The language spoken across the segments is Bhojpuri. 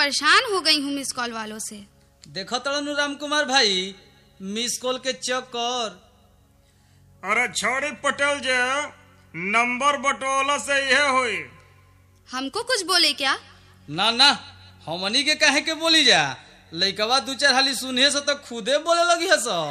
परेशान हो गई हूँ मिस कॉल वालों से देखो तड़नु राम कुमार भाई मिस कॉल के चक्कर अरे छोड़ी पटेल जे नंबर बटोला से यह हुई हमको कुछ बोले क्या ना ना हमनी के काहे के बोली जा लइकवा दू चार हाली सुने से तो खुदे बोले लगी है सो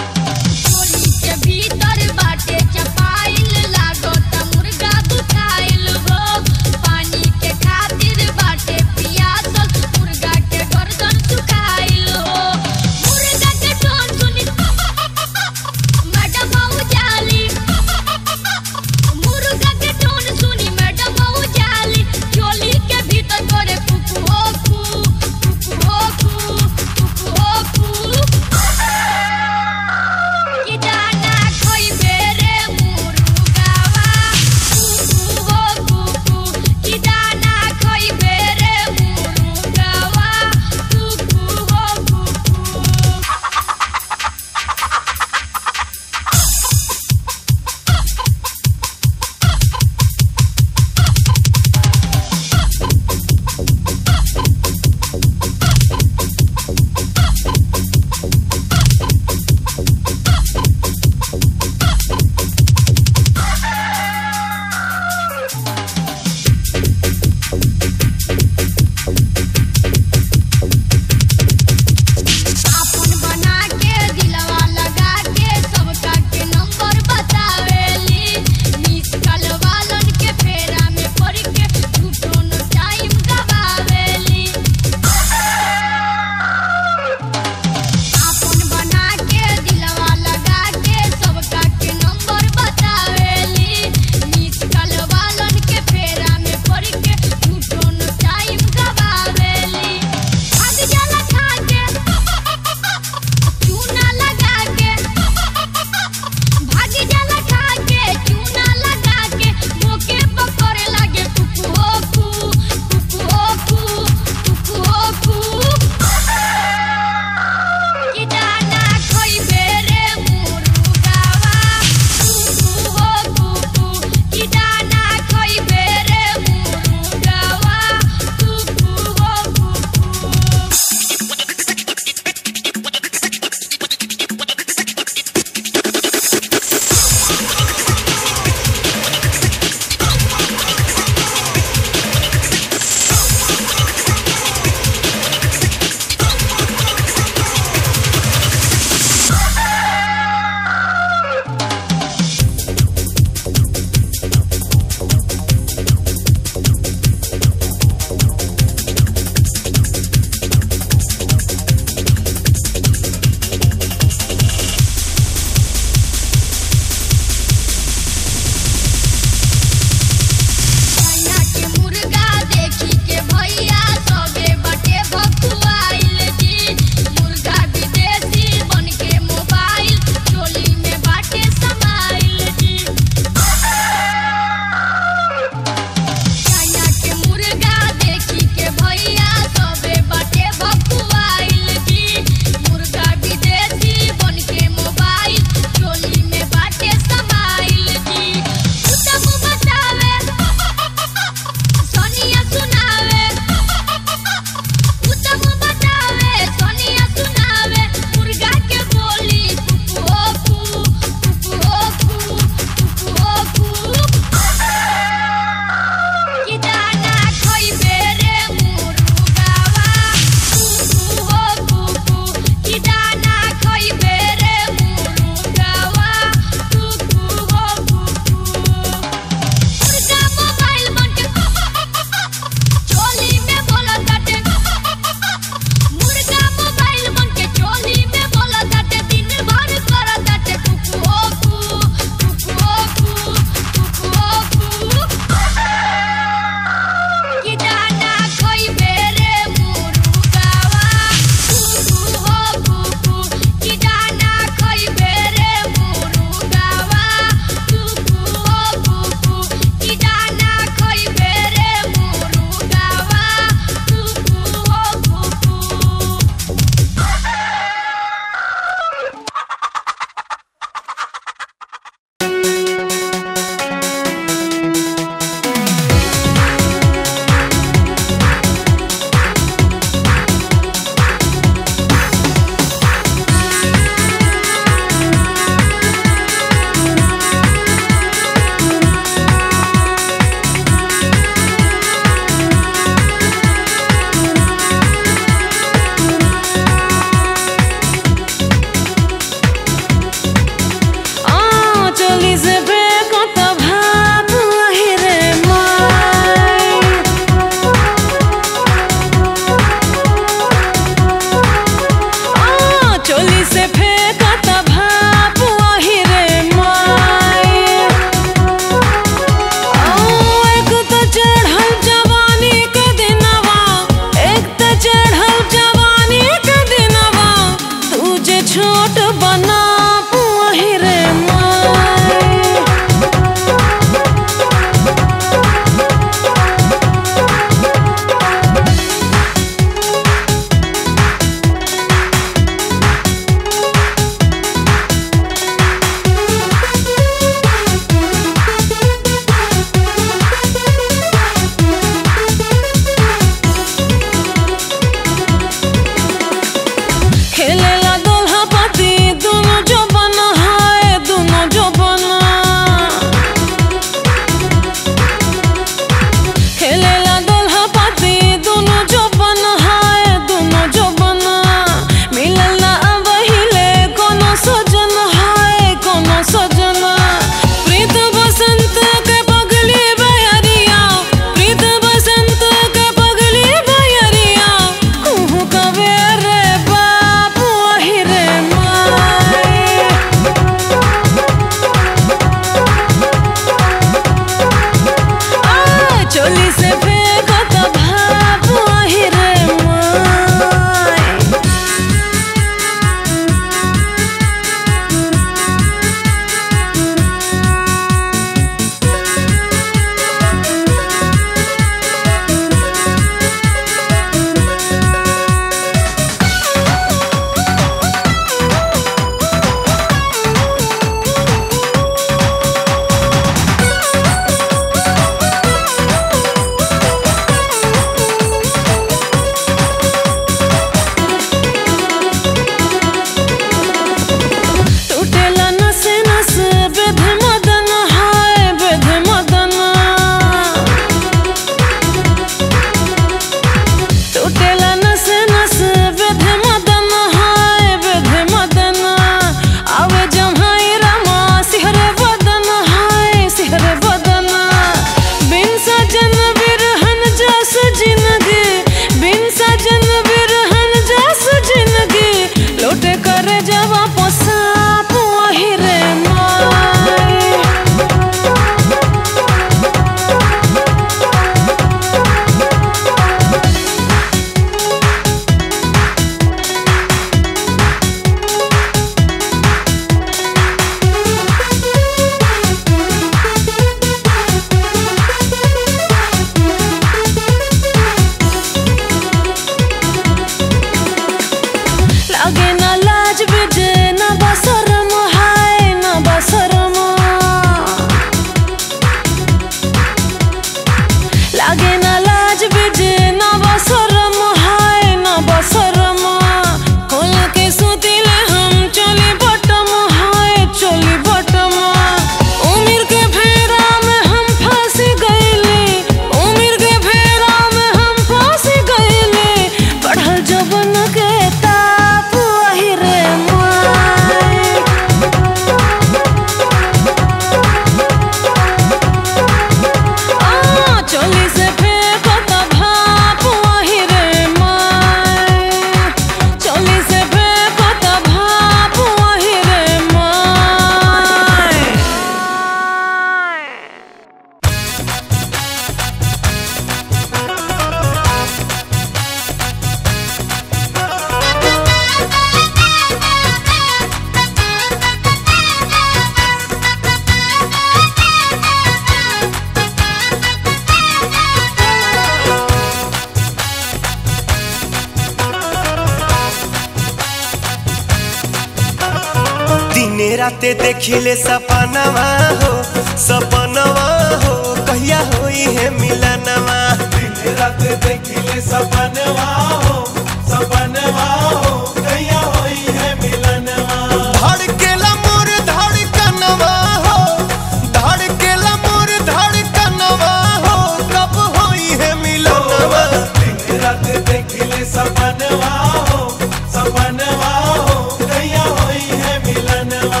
दिने राते देखिले सपनवा हो सपनवा हो कहिया होई है मिलनवा दिन रात देखिले सपनवा हो सपनवा हो कहिया होई है मिलनवा धड़केला मोर धड़कनवा हो धड़केला मोर धड़कनवा हो कब होई है मिलनवा दिन रात देखिले सपनवा हो सपनवा हो कहिया होई है मिलनवा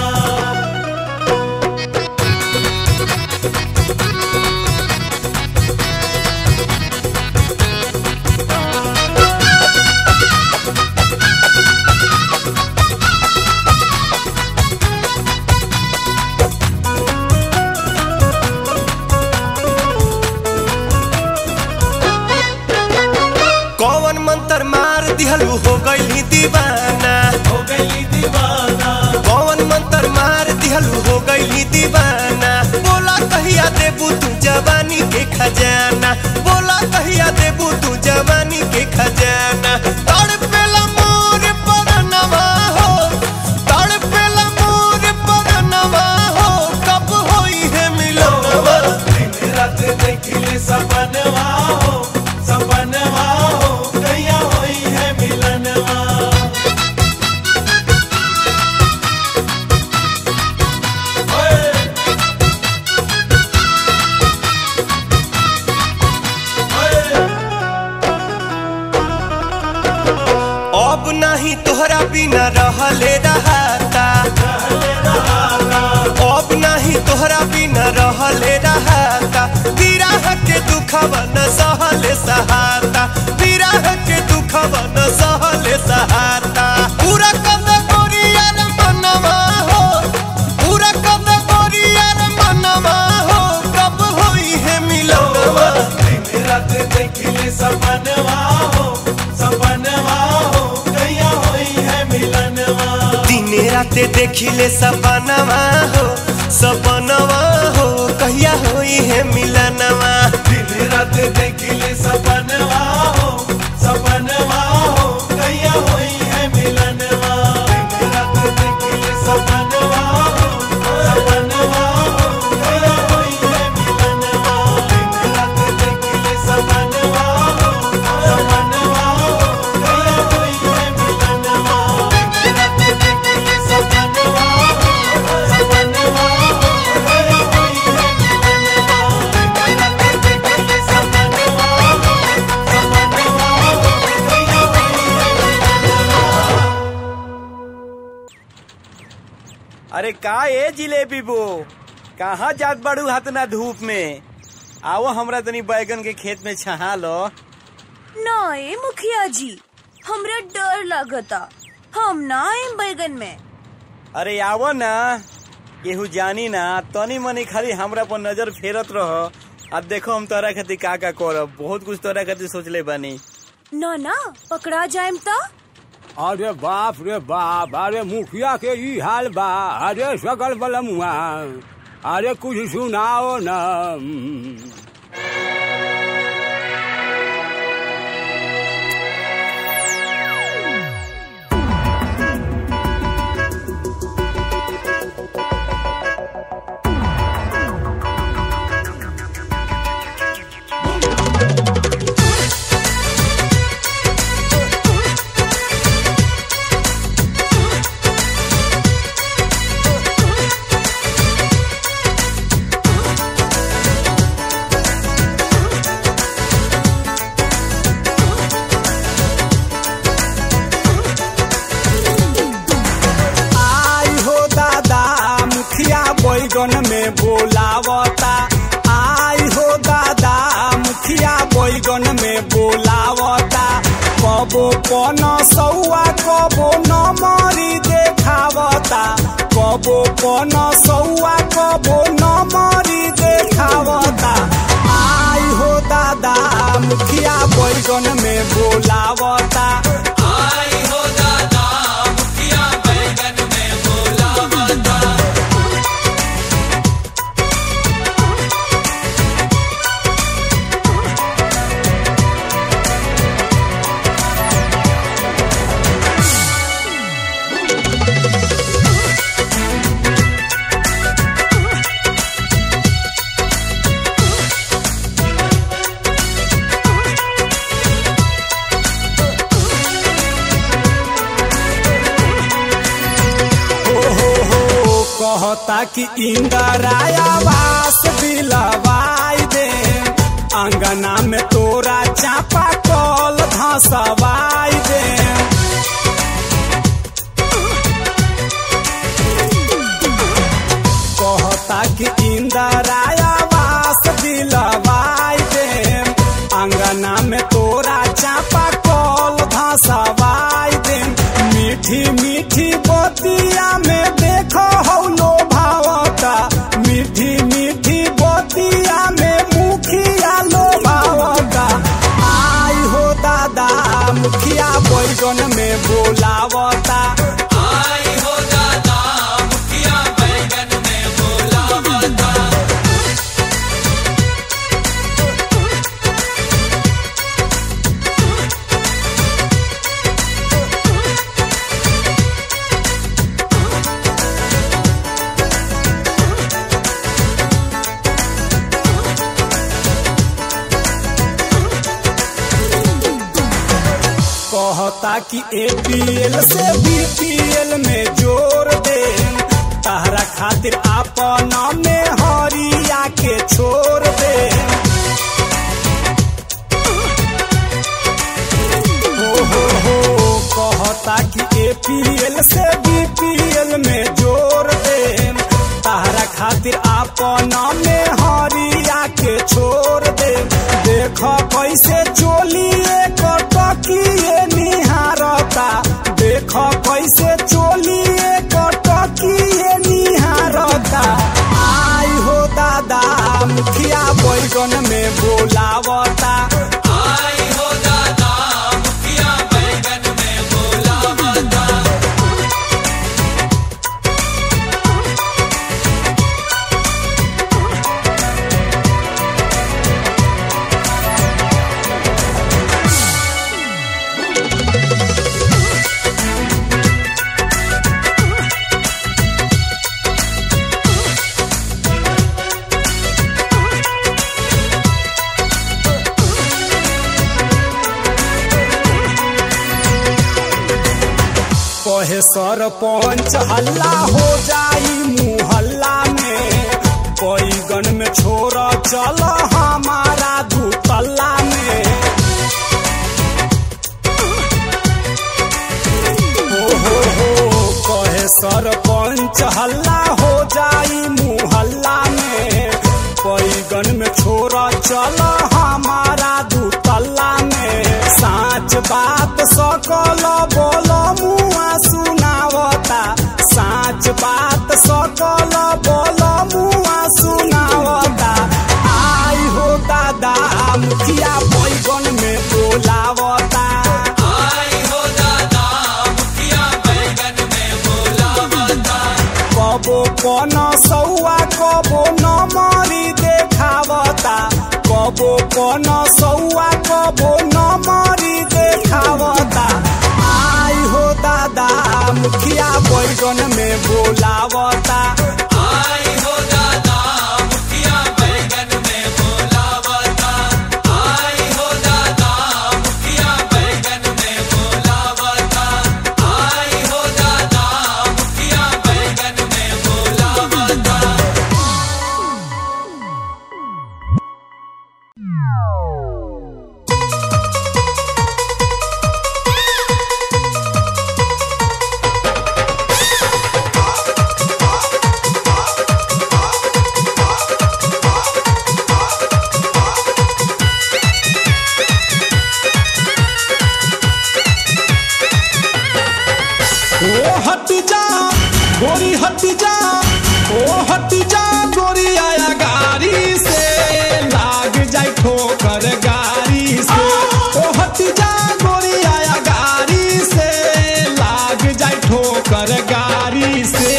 कौन मंत्र मार दिहलू हो गई दीवाना हो गई दीवाना कौन मंत्र मार दिहलू हो गई दीवाना बोला कहिया देबू तू जवानी के खजाना बोला कहिया देबू तू जवानी के खजाना तड़पेला मोर परनवा हो तड़पेला मोर परनवा हो कब होई है मिलनवा दिन रात देखिले सपनवा हो सपनवा हो कहिया होई है मिलनवा अब नहीं तोहरा बिना रहले रहाता अब नहीं तोहरा बिना रहले रहाता विरह के दुखवा न सहले सहाता विरह के दुखवा न सहले सहाता पूरा कद गोरियर मनवा हो पूरा कद गोरियर मनवा हो कब होई है मिलनवा दिन रात देखिले सपनवा हो सपनवा हो कहिया होई है मिलनवा दिने राते देखिले सपनवा हो सपनवा हो कहिया होई है मिलनवा दिन रात देखिले सपनवा हो सपनवा हो कहिया होई है मिलनवा दिन रात देखिले सपनवा हो सपनवा हो कहिया होई है मिलनवा दिन रात देखिले सपनवा हो सपनवा हो कहिया होई है मिलनवा दिन रात देखिले सपनवा हो सपनवा हो कहिया होई है मिलनवा दिन रात देखिले सपनवा हो सपनवा हो कहिया होई है मिलनवा अरे का ए जिलेबी बो कहाँ जात बाड़ू हाथ धूप में आओ हमरा तनी बैगन के खेत में छहा लो ना ए मुखिया जी हमरा डर लागता हम ना आएम बैगन में अरे आवो ना केहू जानी ना तनी मनी खाली हमरा पर नजर फेरत रह अब देखो हम तोरा खातिर का का करब बहुत कुछ तोरा खातिर सोचले बानी ना ना पकड़ा जाएम त अरे बाप रे बाप अरे मुखिया के ई हाल बा अरे सकल बलमुआ अरे कुछ सुनाओ ना आई हो दादा मुखिया बैगन में बोलावता आई हो दादा मुखिया बैगन में बोलावता कबो पन सौआ कबो नमरी देखावता कबो पन सौआ कबो नमरी देखावता आई हो दादा मुखिया बैगन में बोलावता आई हो दादा मुखिया बैगन में बोलावता कहता कि इंदराया वास दिलवाई दे अंगना में तोरा चापा कल धसवाई दे कहता कि इंदराया वास दिलवाई दे अंगना में तोरा चापा कल धसवाई दे मीठी मीठी बतिया में देखो हौलो भावता मीठी मीठी बतिया में मुखिया लो भावता आई हो दादा मुखिया बैगन में बोलावता आई हो दादा मुखिया बैगन में बोलावता कहता कि एपीएल से बीपीएल में जोड़ दे तहरा खातिर आपन में हरिया के छोड़ दे हो हो हो कहता कि एपीएल से बीपीएल में जोड़ दे तहरा खातिर आपन में हरिया के छोड़ दे देख कैसे चोलिए कटकिए निहारता देख कैसे चोलिए कटकिए निहारता आई हो दादा मुखिया बैगन में बोलावता आई हो दादा मुखिया बैगन में बोलावता कहे सरपंच हल्ला हो जाई मुहल्ला में बैगन में छोड़ चल हमारा दूतल्ला में हो हो हो कहे सरपंच हल्ला हो जाई मुहल्ला में बैगन में छोड़ चल हमारा दूतल्ला में साच बात सकल बोल मुआ सुनावता साच बात सकल बोल मुआ सुनावता आई हो दादा मुखिया बैगन में बोलावता आई हो दादा मुखिया बैगन में बोलावता कबो कन सौआ कबो नमरी देखावता कबो कन सौआ कबो नमरी देखावता आई हो दादा मुखिया बैगन में बोलावता आई हो दादा मुखिया बैगन में बोलावता आई हो दादा मुखिया बैगन में बोलावता आई हो दादा मुखिया बैगन में बोलावता ओ हट जा गोरी हट जा ओ हट जा गोरी आया गाड़ी से लाग जाए ठोकर गाड़ी से ओ हट जा गोरी आया गाड़ी से लाग जाए ठोकर गाड़ी से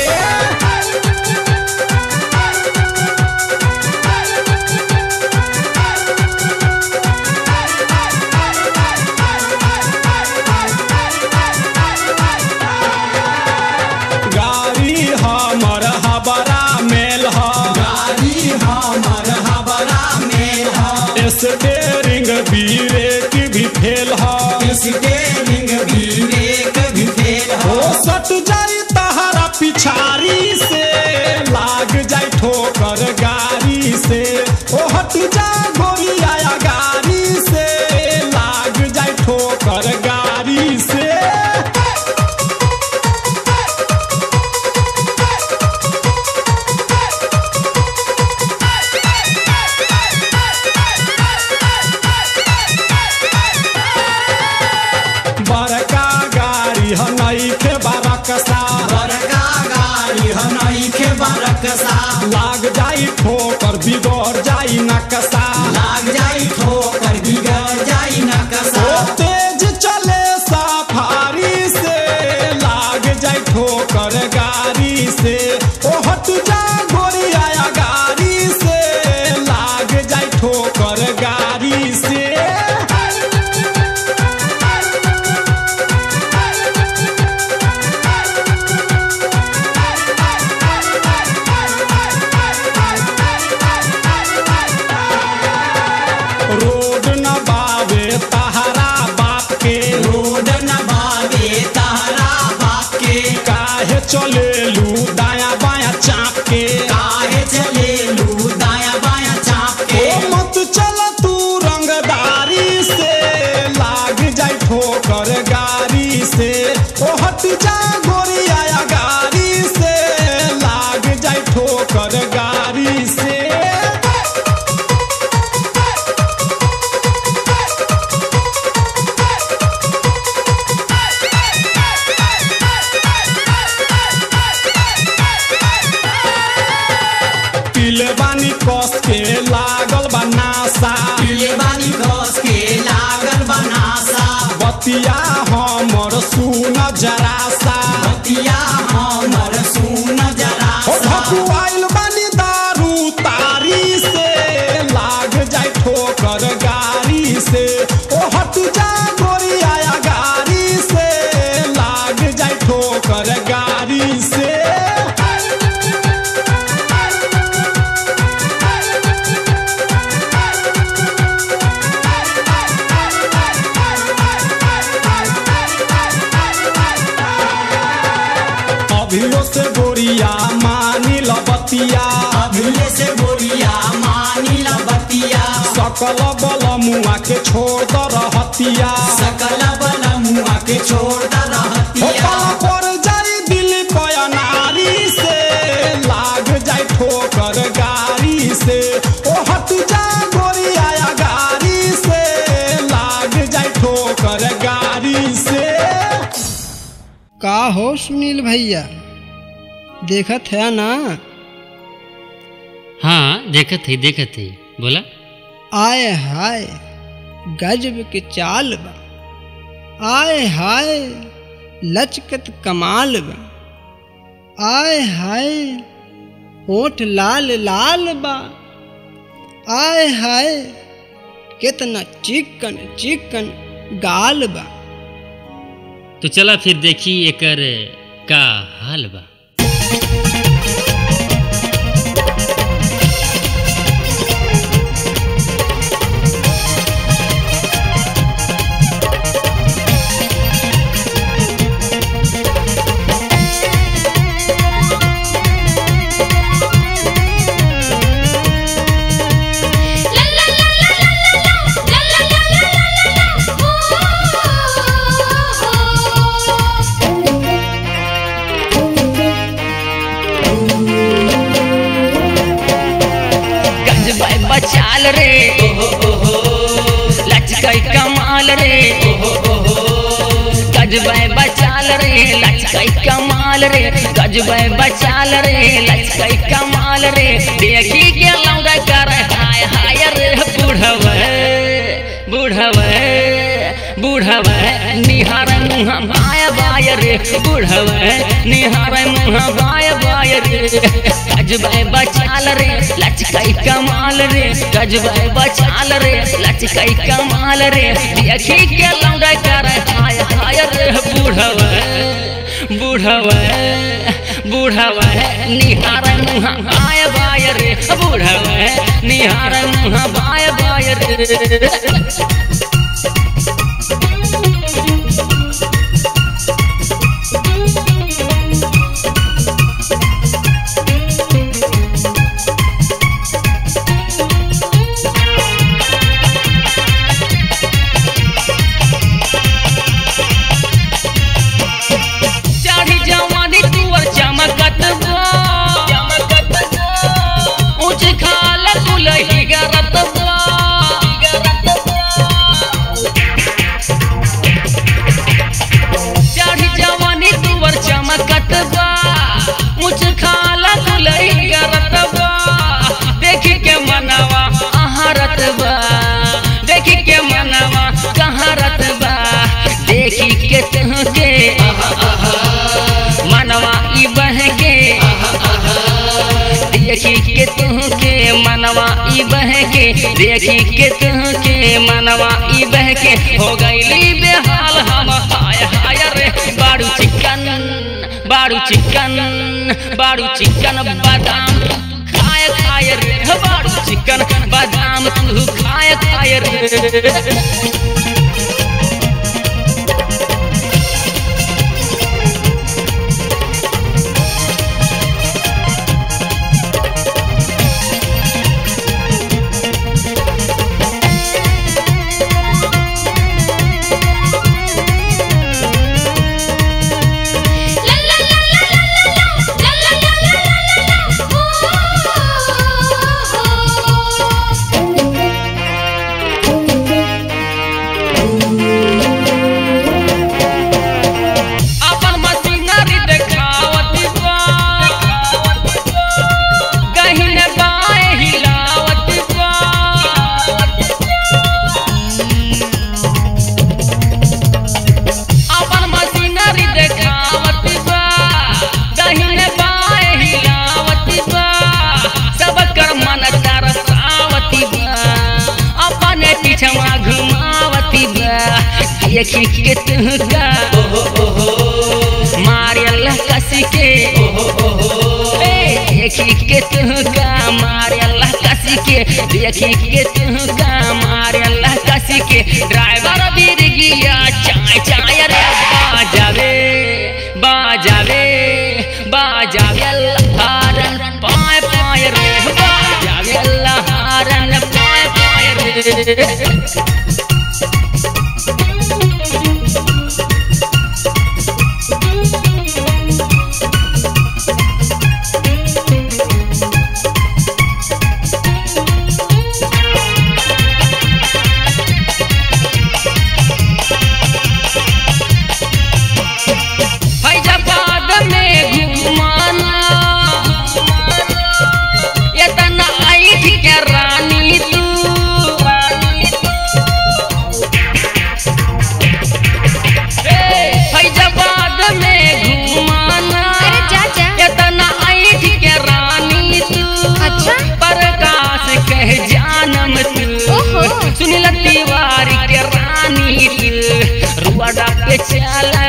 गाड़ी हमर हबरा मेल ह गाड़ी हमर हबरा में है स्टेरिंग ब्रेक भी फेल ह इसके रिंग भी एक भी फेल ओ सट जाई लाग जाई ठोकर बिगड़ जाई नकसा लाग जाई ठोकर बिगड़ जाई ओ नकसा तेज चले सफारी से लाग जाई ठोकर गाड़ी से ओ हट जा गोरिया गाड़ी से लाग जाई ठोकर गाड़ी से रोड न बावे तहरा बाप के रोड न बावे तारा बाप के काहे चलेलू दाया बाया चाप के काहे चले लू दाया बाया चाप के ओ मत चल तू रंगदारी से लाग जाई ठोकर गाड़ी से ओ हट जा गोरिया गाड़ी से लाग जाई ठोकर गाड़ी से पीले बानी कस के लागल बा नासा ये बानी घोस के लागल बनासा बतिया हमर सुन जरासा बतिया हमर सुन जरा ओ भकुआइल बानी दारू तारी से लाग जाई ठोकर गाड़ी से ओ हट जा गोरिया गाड़ी से लाग जाई ठोकर गाड़ी से अभियो से गोरिया मानी लबतिया अभिले से बोरिया मानी ला बतिया सकल बल मुआ के छोड़ द रहतिया सकल बल मुआ के छोड़ द रहतिया होकल पर जाई दिल कया नारी से लाग जाई ठोकर गाड़ी से ओ हट जा गोरिया गाड़ी से लाग जाई ठोकर गाड़ी से का हो सुनील भैया देखत है ना हाँ देखत है देखत है बोला आय हाय गजब के चाल बा आय हाय लचकत कमाल बा आय हाय होठ लाल लाल बा आय हाय कितना चिकन चिकन गाल बा तो चला फिर देखी एकर का हाल बा गजबाई बचाल रे लचकई कमाल रे गजबाई बचाल रे लचकई कमाल रे गजबाई बचाल रे लचकई कमाल रे देखी के लौंगा कर हाय हाय रे बूढ़वे बूढ़वे बूढ़वे निहार मुँह बाय बाय रे बूढ़वे निहार मुँह बाय बाय रे गजबाई बचाल रे लचकई कमाल रे गजबाई बचाल रे लचकई कमाल रे देखी के लौंडा कर हाय हाय रे बूढ़वे बूढ़वे बूढ़वे निहार मुँह बाय बाय रे बूढ़वे निहार मुँह बाय बाय रे चाढ़ी जवानी तुअर चमकत बा ऊंच खाल कुलही गरत बा देखी के तुहके मनवा ई बहके हो गईली बेहाल हम हाय हाय रे बाड़ू चिकन बाड़ू चिकन बाड़ू चिकन बादाम खाए खाए रे बाड़ू चिकन बादाम तू खाए खाए रे अपन मशीनरी देखावती बा गहिने बाएं हिलावती बा अपन मशीनरी देखावती बा गहिने बाएं हिलावती बा सब कर मन तरसावती बा अपने पीछवा घुमावती बा देखी के तुहका मारियल कसी के ए, देखी के तुहका मारियल कसी के देखी के तुहका मारियल कसी के ड्राइवर बीर गिया चाय चाय रे बाजावे बाजावे बाजावे हारन पाए पाए रे बाजावे हारन पाए पाए रे फैजाबाद में घुमाना इतना ऐठ के रानी तू ए, फैजाबाद में घुमाना इतना ऐठ के रानी तू अच्छा? प्रकाश कह जानम तू सुनील तिवारी के रानी तू रुआडा पे चला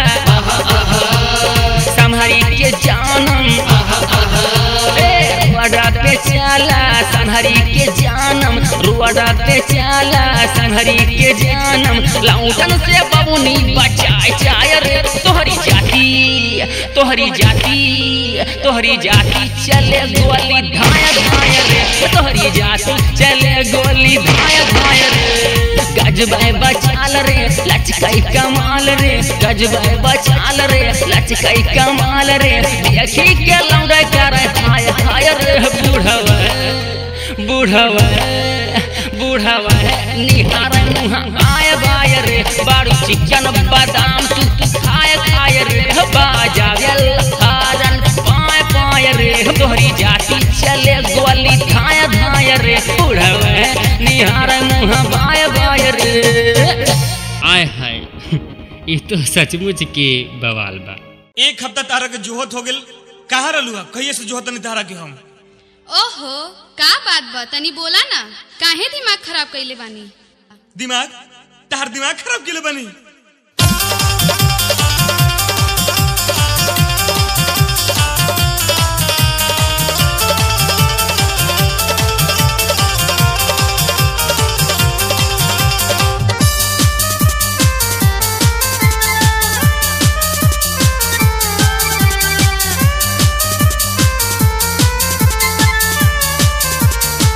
संहरी के जानम ए, रुआडा पे चला संहरी के जानम रुआडा पे चला संहरी के जानम लौटन से बबुनी बचाए चाय रे तोहरी जाति तोहरी जाति तोहरी जाति चले गोली धाय धाय रे तोहरी जाति चले गोली धाय धाय रे गजबाई बचाल रे लचकाई कमाल रे गजबाई बचाल रे लचकाई कमाल रे देखी के लौड़े कर हाय हाय रे बूढ़वा बूढ़वा बूढ़वा निहार मुहा आय बाय रे बाड़ू चिकन बादाम तू तू खाए खाए रे बाजावेल हारन पाए पाए रे तोहरी जाति चले गोली धाय धाय रे बूढ़वा निहार मुहा बाय बाय रे आय हाय ये तो सचमुच के बवाल बा एक हफ्ता तारा के जोहत हो गेल कहाँ रहलू है कहिए से जोहत नहीं तारा के हम ओहो का बात बा तनी बोला ना काहे दिमाग खराब कइले बानी दिमाग तार दिमाग खराब के बनी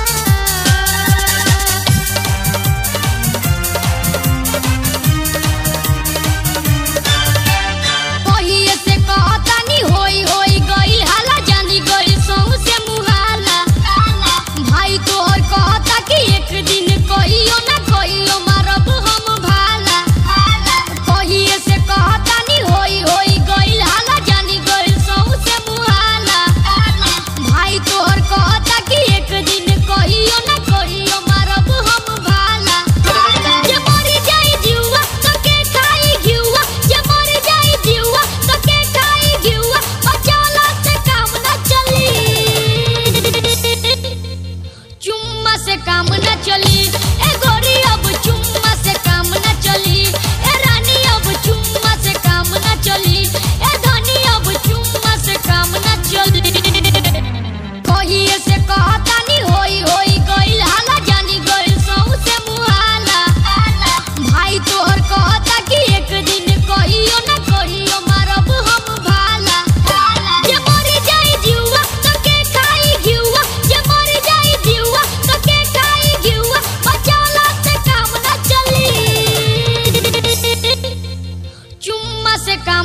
Thank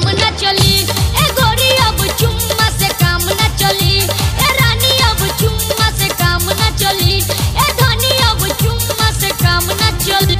न चली ए गोरी अब चुम्मा से काम न चली ए रानी अब चुम्मा से काम न चली ए धनी अब चुम्मा से काम न चली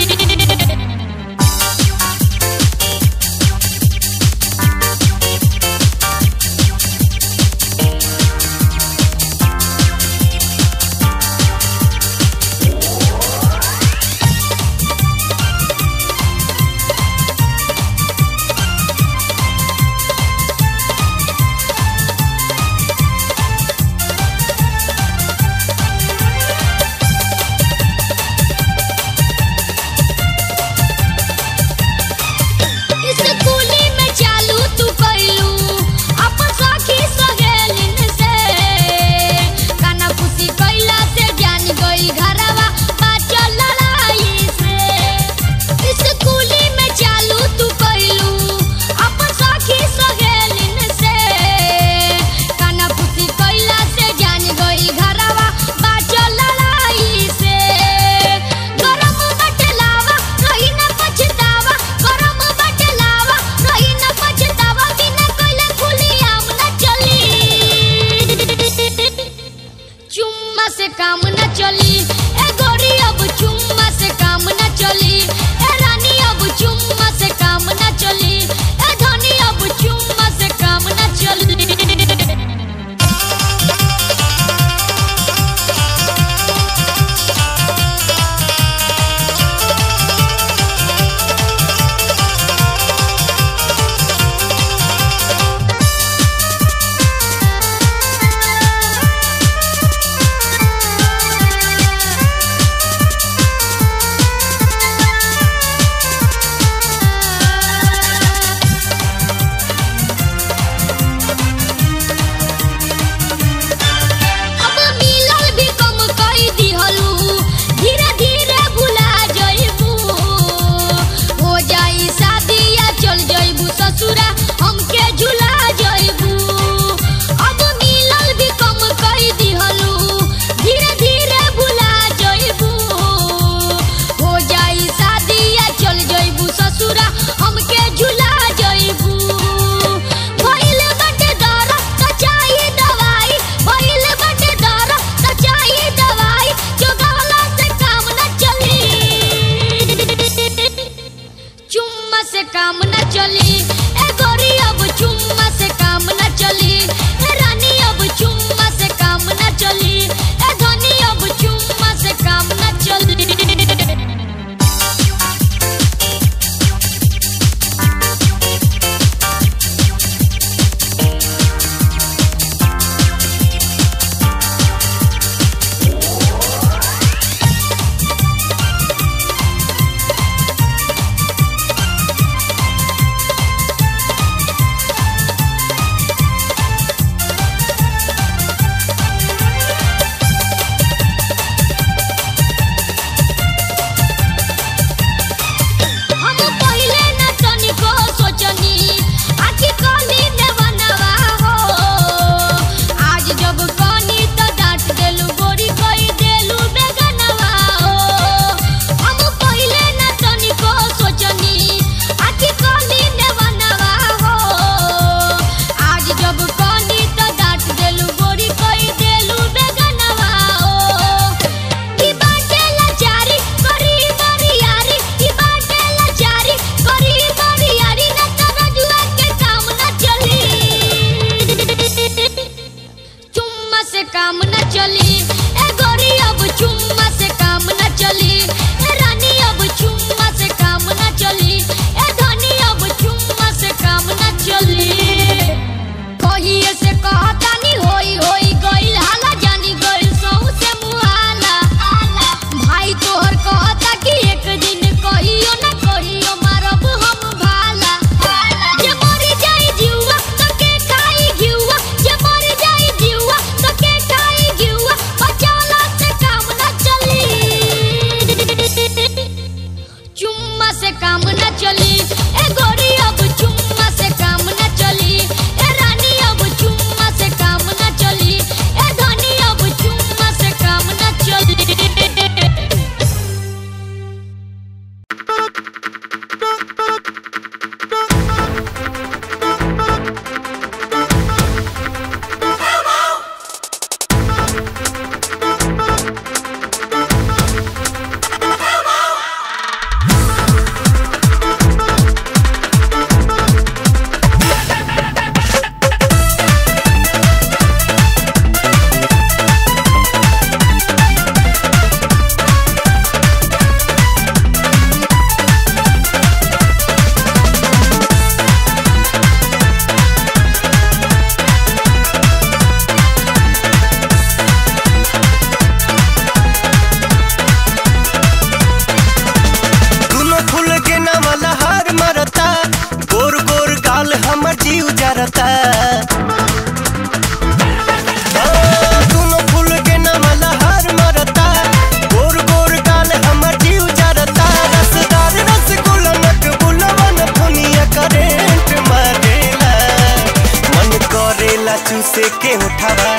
चूसे के उठावा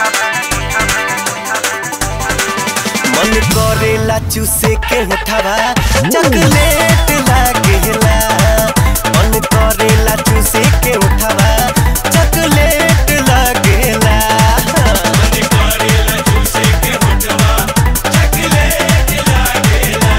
मन करेला चूसे के उठावा चॉकलेट लागेला मन करेला चूसे के उठावा चॉकलेट लागेला मन करेला चूसे के उठावा चॉकलेट लागेला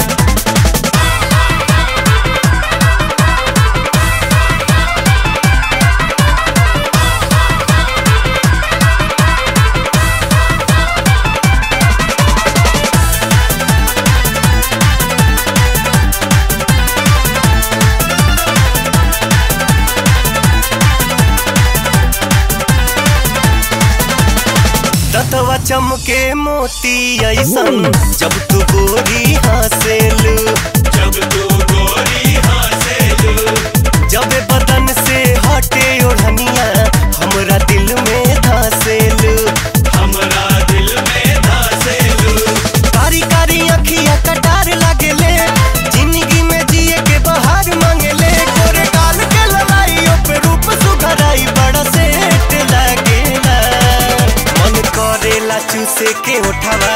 दतवा चमके मोती ऐसन जब तू गोरी हंसेलू जब तू गोरी हंसेलू जब बदन से हटे ओढ़निया हमरा दिल में धसेलू हमरा दिल में धसेलू कारी कारी अखिया कटार लागेले जिंदगी में जिए के बहार मांगेले गोरे गाल के ललाई पे रूप सुघराई बड़ा सेट लागेला मन करेला चूसे के उठावा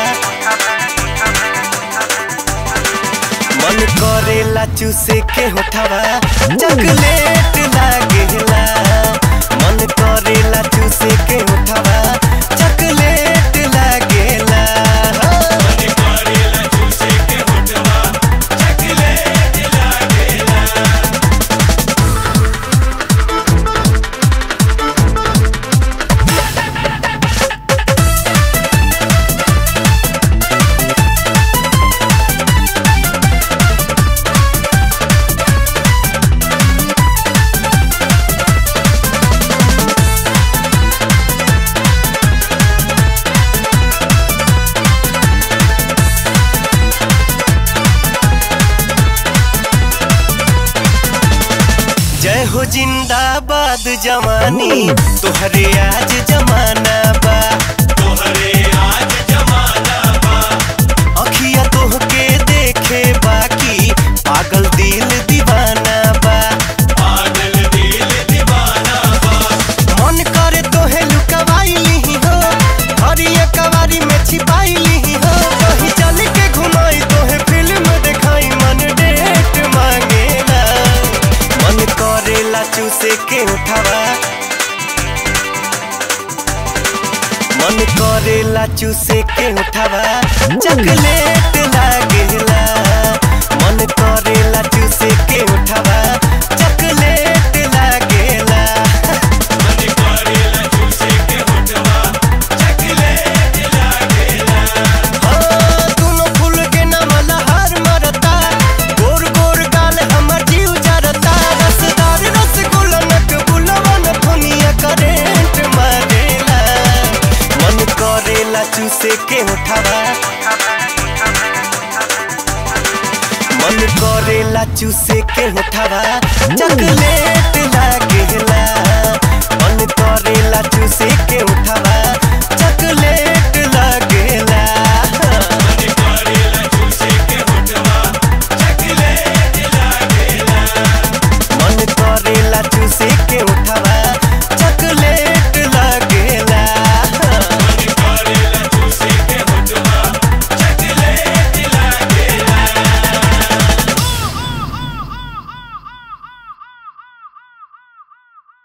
मन करेला चूसे के उठावा चॉकलेट लागेला मन करेला चूसे के उठावा चॉकलेट लागेला मन करेला चूसे के उठावा चॉकलेट लागेला जय हो जिंदाबाद जवानी तोहरे आज जमाना बा तोहरे आज जमाना बा अखिया तोहके देखे बाकी पागल दिल दीवाना बा पागल दिल दीवाना बा मन करे तोहे लुकवाई ली हो हरिया कवारी में छिपाई ली हो कहीं चल के घुमाई तोहे फिल्म दिखाई मन डेट मांगेला मन करेला चूसे के उठावा मन करेला चूसे के उठावा चॉकलेट लागेला मन करेला चूसे के उठावा चॉकलेट लागेला मन करेला चूसे के उठावा चॉकलेट लागेला हाँ दोनों फूल के नाम लहर मरता गोर गोर गाल हमर जीव जरता रसदार रसगुल्ला नक बुलवन फनिया करेंट मारेला मन करेला चूसे के उठावा मन करेला चूसे के उठावा चॉकलेट लागे